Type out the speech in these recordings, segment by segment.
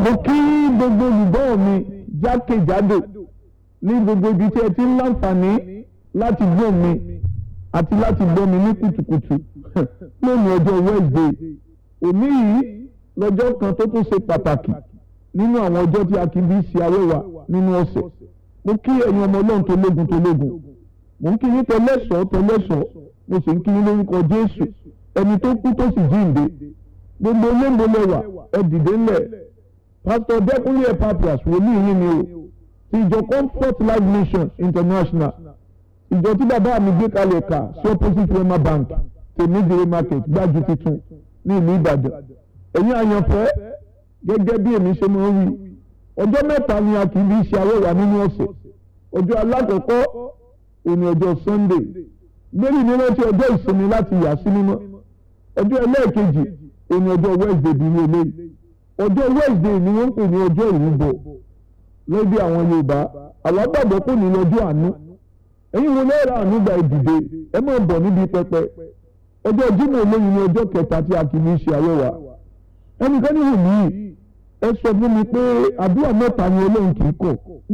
mo kí gbogbo olùgbọ́ mi jákèjádò ní gbogbo ibi tí ẹ ti ń láǹfààní láti gbọ́ mi àti láti gbọ́ mi ní kùtùkùtù lónìí ọjọ́ Wednesday òní yìí lọ́jọ́ kan tó tún ṣe pàtàkì nínú àwọn ọjọ́ tí a kì í bí ṣe awẹ́wà nínú ọ̀sẹ̀ mo kí ẹ̀yin ọmọ ọlọ́run tó lógun tó lógun mo ń kí yín tẹlẹ́sọ̀ọ́ tẹlẹ́sọ̀ọ́ mo sì ń kí yín lórúkọ Jésù ẹni tó kú tó sì jíǹde gbogbo olóńgbò lẹ́wà ẹ dìde ńlẹ̀ pásítọ̀ Dẹ́kunlé Epaphras wòlíì yín ni o ti ìjọ Comfort Life Mission International ìjọ tí bàbá mi gbé kalẹ̀ kà sí opposite Wema Bank tèmídìrí market gbájú tuntun ní ìlú Ìbàdàn ẹ̀yin àyànfẹ́ gẹ́gẹ́ bí èmi ṣe máa ń wí ọjọ́ mẹ́ta ni a kì í bí ṣe awẹ́wà nínú ọ̀sẹ̀ ọjọ́ alákọ̀ọ́kọ́ òní ọjọ́ Sunday gbérí ní rántí ọjọ́ ìsinmi láti yà sí mímọ́ ọjọ́ ẹlẹ́ẹ̀kejì òní ọjọ́ Wednesday bí ní eléyìí ọjọ́ Wednesday ni wọ́n ń pè ní ọjọ́ ìrúbọ lẹ́bí àwọn Yorùbá àwọn gbàgbọ́ kò ní lọ́jọ́ àánú ẹ̀yin wo lẹ́ẹ̀rọ àánú gba ìdìde ẹ máa bọ̀ níbi pẹpẹ ọjọ́ Jímọ̀ olóyin ní ọjọ́ kẹta tí a kì í ṣe awẹ́wà ẹnìkan ní wù mí ẹ sọ fún mi pé àdúrà mẹ́ta ni Ọlọ́run kì í kọ̀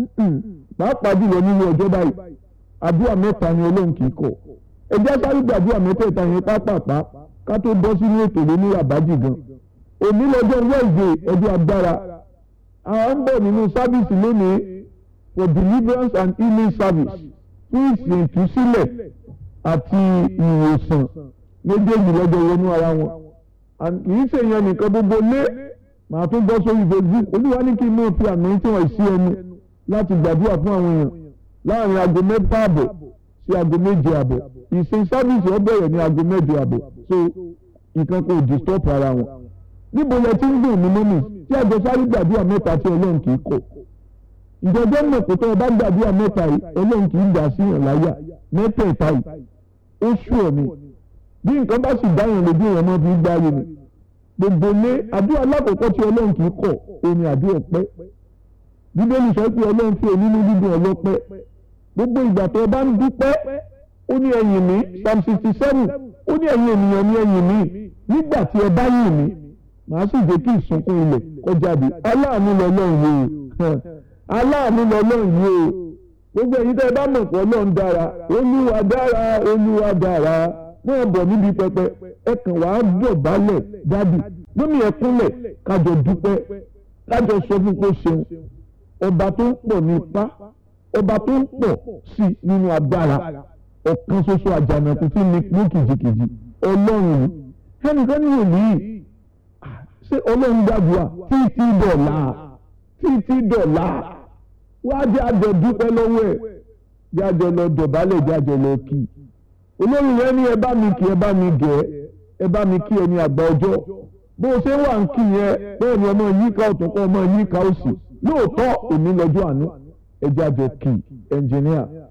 pàápàá jùlọ nínú ọjọ́ báyìí àdúrà mẹ́ta ni Ọlọ́run kì í kọ̀ ẹ já sáré gbàdúrà mẹ́tẹ̀ẹ̀ta yẹn pápápá ká tó bọ́ sínú ètò lóní àbájì gan òní lọ́jọ́ Wednesday ọjọ́ agbára àwọn ń bọ̀ nínú sábìsì lónìí for deliverance and healing service fún ìsìn ìtúsílẹ̀ àti ìwòsàn méjèèjì lọ́jọ́ wọnú ara wọn kì í ṣèyàn nìkan gbogbo lé màá tún bọ́ sórí Facebook olúwa ní kí n náà fi àmì tí wọ́n sí ẹnu láti gbàdúrà fún àwọn èèyàn láàrin aago mẹ́fà àbọ̀ sí aago méje àbọ̀ ìsìn sábìsì ó bẹ̀rẹ̀ ní aago mẹ́jọ àbọ̀ so nǹkan kò disturb ara wọn. níbo lẹ ti ń dùn ní mọ́mì tí àjọ sáré gbàdúrà mẹ́ta tí ọlọ́run kì í kọ̀ ìjọba mọ̀ pé tó o bá gbàdúrà mẹ́ta yìí ọlọ́run kì í dà sí yàn láyà mẹ́tẹ̀ẹ̀ta yìí ó ṣù ọ̀ ni bí nǹkan bá sì dáhùn lójú ìwọ̀n náà fi gbáyé ni gbogbo lé àdúrà alákọ̀ọ́kọ́ tí ọlọ́run kì í kọ̀ òní àdúrà ọpẹ́ bíbélì sọ pé ọlọ́run fi onínú dídùn ọlọ́pẹ́ gbogbo ìgbà tó o bá ń dúpẹ́ ó ní ẹ̀yìn mi psalm sixty seven ó ní ẹ̀yin ènìyàn ní ẹ̀yìn mi nígbà tí ẹ bá yìn mí màá sì jẹ́ kí ìsunkún ilẹ̀ kó jáde aláàánú lọ́lọ́run yìí o aláàánú lọ́lọ́run yìí o gbogbo ẹ̀yin tẹ́ ẹ bá mọ̀ pé ọlọ́run dára olúwa dára olúwa dára náà bọ̀ níbi pẹpẹ ẹ kàn wá dọ̀bálẹ̀ dádì lómi ẹ kúnlẹ̀ kájọ dúpẹ́ kájọ sọ fún kó ṣeun ọba tó ń pọ̀ ní ipá ọba tó ń pọ̀ sí nínú agbára ọ̀kan ṣoṣo àjànàkú tí ní mú kìjìkìjì ọlọ́run ẹnìkan ní òní ṣé ọlọ́run gbàdúrà títí dọ̀là títí dọ̀là wá jẹ́ àjọ dúpẹ́ lọ́wọ́ ẹ̀ jẹ́ àjọ lọ dọ̀bálẹ̀ jẹ́ àjọ lọ kì í olórí yẹn ní ẹ bá mi kí ẹ bá mi gẹ̀ ẹ bá mi kí ẹ ní àgbà ọjọ́ bó o ṣe wà ń kí yẹn bẹ́ẹ̀ ni ọmọ yíká ọ̀tún kọ́ ọmọ yíká òsì lóòótọ́ òní lọ́jọ́ àánú ẹjẹ́ àjọ kì í ẹnjìníà.